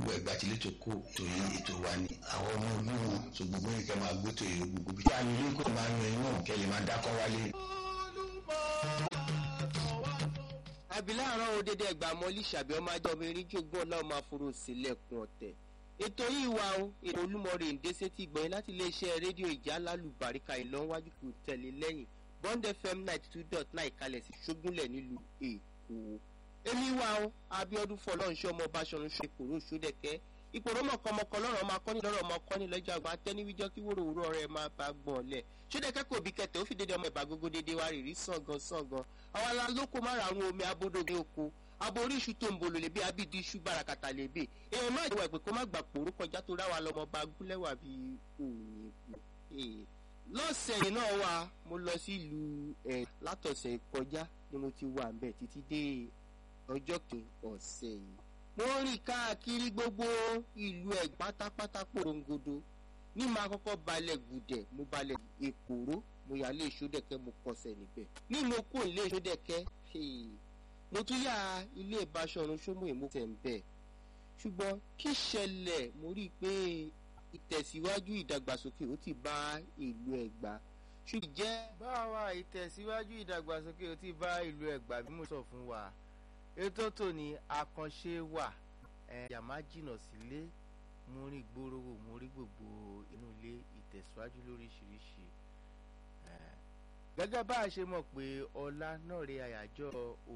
gbogbo ẹ̀gbá tí létò kó tòyí ètò wa ni àwọn ọmọ ojú wọn tó gbogbo yìí kẹ́ máa gbé tòyí gbogbo bí. ìyá mi ní kò máa yan iná kẹ́ lè máa dákọ́ wálé. abilá àrùn òun dédé ẹgbàá mọ́lí ṣàbí ọmọ ajá ọmọ erin jogún ọlá ọmọ aforo sílẹ̀kùn ọ̀tẹ̀ ètò yìí wà ó ètò olúmọ̀rẹ́ ìdẹ́sẹ̀ ti gbọ̀nyìn láti iléeṣẹ́ rédíò ìjà lálùbáríkà ìlọ́wájú kò tẹ̀lé lẹ́yìn bond fm ninety two dot nine kalẹ̀ sí ṣógúnlẹ̀ nílùú èkó èmi wà ó abiodun fọlọ́nṣẹ́ ọmọ báṣọ̀run ṣe kòró ṣódẹ̀kẹ́ ìpòrò mọ̀kànmọ̀kàn lọ́rọ̀ ọmọ akọ́ni lọ́rọ̀ ọmọ akọ́ni lọ́jọ́ àgbà tẹ́níwíjọ́ kí wóró òwúrọ̀ rẹ̀ máa bá gbọ̀n lẹ̀ ṣódẹ̀kẹ́ kò bí kẹtẹ̀ ó fi dédé ọmọ ìbá gógó dédé wá rìrì sàngan sàngan àwọn alálòkó mára àwọn omi abódóge oko aborí iṣu tó ń bolo lè bí abídí iṣu bàràkàtà lè bè èèyàn má ìwà ìpè kó má gbà pòrò kọjá tó ráwa lọmọ bá gúnlẹ̀wà bí òyìnbó lọ́sẹ̀ yìí náà wà mo lọ sí ìlú ẹ̀ látọ̀sẹ̀ kọjá ni mo ti wà ń bẹ̀ títí dé ọjọ́ kìí ọ̀sẹ̀ yìí mo rìn káàkiri gbogbo ìlú ẹ̀ pátápátá porongodo ní máa kọ́kọ́ balẹ̀ gùdẹ̀ mo balẹ̀ èkóró mo yà lé ìṣódẹ̀kẹ́ mo kọsẹ̀ níbẹ̀ ní mo kó ilé ìṣódẹ̀kẹ́ mo tún yà ilé ìbáṣọ̀run ṣómù èmo tẹ̀ ń bẹ̀ ṣùgbọ́n kí ṣẹlẹ̀ mo rí i pé ìtẹ̀síwájú ìdàgbàsókè ó ti bá ìlú ẹ̀gbá ṣùgbọ́n jẹ́. báwa ìtẹ̀síwájú ìdàgbàsókè ó ti bá ìlú ẹ̀gbá bí mo sọ fún wa ètò tòní àkànṣe wà yàmá jìnnà sílé mo rí gbòòrò mo rí gbogbo inú ilé ìtẹ̀síwájú lóríṣiríṣi gẹ́gẹ́ bá a ṣe mọ̀ pé ọlá náà rí àyájọ́